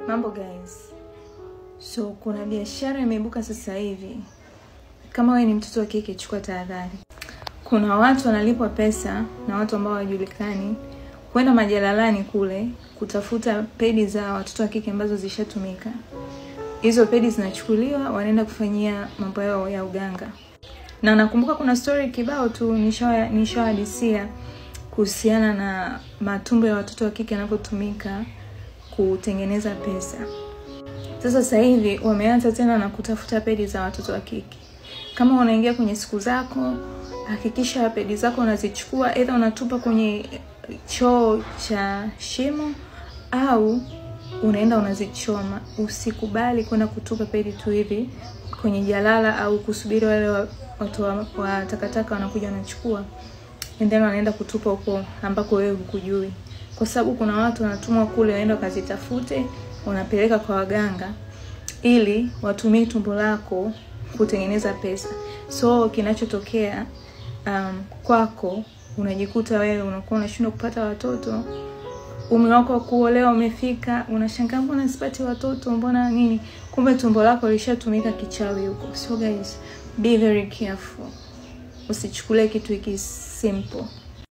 Mambo guys, so kuna biashara imeibuka sasa hivi. Kama wewe ni mtoto wa kike, chukua tahadhari. Kuna watu wanalipwa pesa na watu ambao hawajulikani kwenda majalalani kule kutafuta pedi za watoto wa kike ambazo zishatumika. Hizo pedi zinachukuliwa, wanaenda kufanyia mambo yao ya uganga. Na nakumbuka kuna story kibao tu nishawa nishawahadisia kuhusiana na matumbo ya watoto wa kike yanavyotumika kutengeneza pesa. Sasa sasa hivi wameanza tena na kutafuta pedi za watoto wa kike. Kama unaingia kwenye siku zako, hakikisha pedi zako unazichukua, aidha unatupa kwenye choo cha shimo au unaenda unazichoma. Usikubali kwenda kutupa pedi tu hivi kwenye jalala au kusubiri wale wa- watu wa, wa takataka wanakuja wanachukua and then wanaenda kutupa huko ambako wewe hukujui, kwa sababu kuna watu wanatumwa kule waenda wakazitafute, wanapeleka kwa waganga ili watumie tumbo lako kutengeneza pesa. So kinachotokea um, kwako unajikuta wewe unakuwa unashindwa kupata watoto umri wako wa kuolewa umefika, unashangaa mbona sipati watoto, mbona nini? Kumbe tumbo lako lishatumika kichawi huko. So guys, be very careful, usichukulie kitu hiki simple.